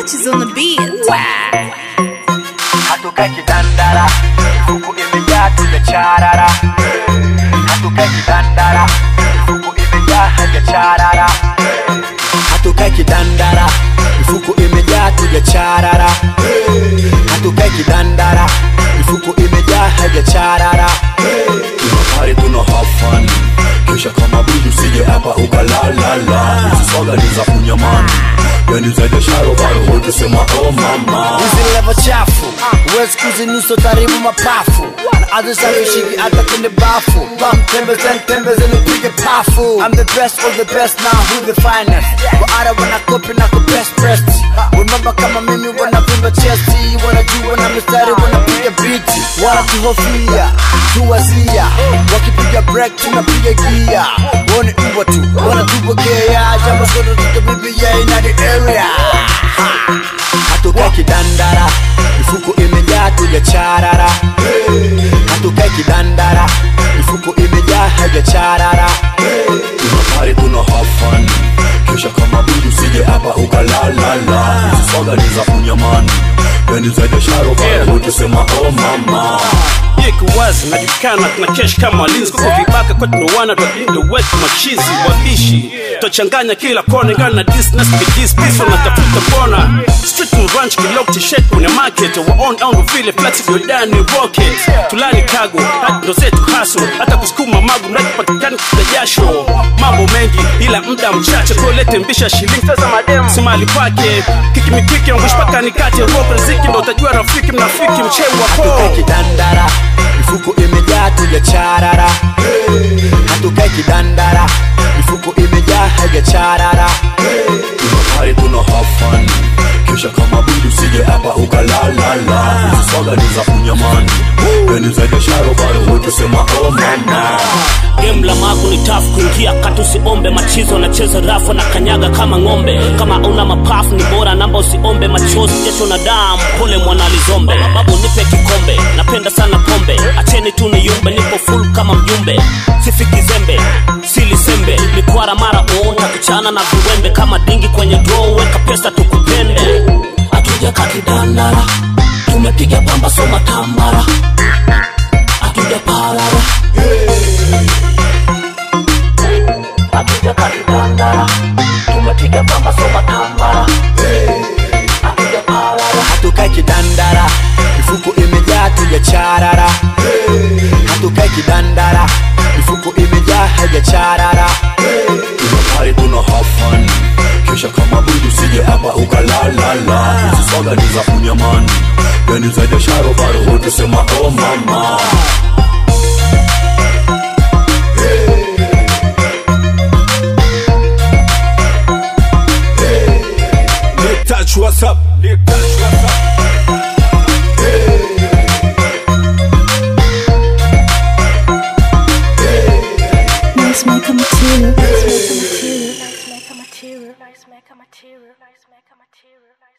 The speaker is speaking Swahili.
touches on the beat. hatukai kidandara mifuko imejaa tujacharara hatukai kidandara mifuko imejaa hajacharara hatukai kidandara mifuko imejaa tujacharara hatukai kidandara mifuko imejaa hajacharara tunapari tuna have fun kisha kama bibi usije hapa ukalalala swaga ni za kunyamani yani zaidi ya sharobaro wote sema oh mama hizi levo chafu huwezi kuzinusa taribu mapafu na azisafishiki hata kwenye bafu bamtembezeni tembezeni upige pafu I'm the best of the best now who the finest waara wanakopi na kubest best wembamba kama mimi wanavimba chesti wanajua na mistari wanapiga biti wanatuhofia tuwazia wakipiga break tunapiga gia wone mbwa tu wanatupokea jambo sote tutabibia ina the area hatukai kidandara mifuko imejaa tujacharara hatukai kidandara mifuko imejaa hajacharara tunapari tuna have fun kisha kama bibi usije hapa ukalalala swaga ni za kunyamani yani zaidi ya sharobaro wote sema oh mama iko wazi najulikana tuna kesh kama walinzi kuko vibaka kwa tunawana twalinda wetu machizi wabishi twachanganya kila kona ingana na disnas bidis piso natafuta mbona street and ranch kilok t-shirt kwenye market wa on on vile flat yodani rocket tulani kago hadi ndo zetu haso hata kusukuma magu mradi patikani kuta jasho mambo mengi ila muda mchache kolete mbisha shilingi pesa madem simali pake kikimikiki angush paka nikate rope riziki ndo utajua rafiki mnafiki mchewa hatukai po kidandara mifuko imejaa tujacharara hatukai kidandara mifuko imejaa hajacharara tunapari tuna have fun kisha kama bibi usije hapa ukalalala swaga ni za kunyamani yani zaidi ya sharobaro wote sema oh mama game la magu ni tafu kuingia kati usiombe machizo nacheza rafu na kanyaga kama ng'ombe kama una mapafu ni bora namba usiombe machozi jasho na damu pole mwana lizombe babu nipe kikombe napenda sana pombe acheni tu niyumbe nipo full kama mjumbe sifiki zembe silisembe mikwara mara uonta kuchana na viwembe kama dingi kwenye draw weka pesa tukupende atuja kakidandara tumepiga pamba soma tambara atuja parara atuja kakidandara tumepiga pamba soma tambara atuja parara hatukai kidandara mifuko imejaa tujacharara hatukai kidandara mifuko imejaa hajacharara tunapari tuna have fun kisha kama bibi usije hapa ukalalala swaga ni za kunyamani yani zaidi ya sharobaro wote sema oh mama touch what's up touch what's up Nice maker material. Nice maker material. Nice maker material. Nice maker material. Nice maker material.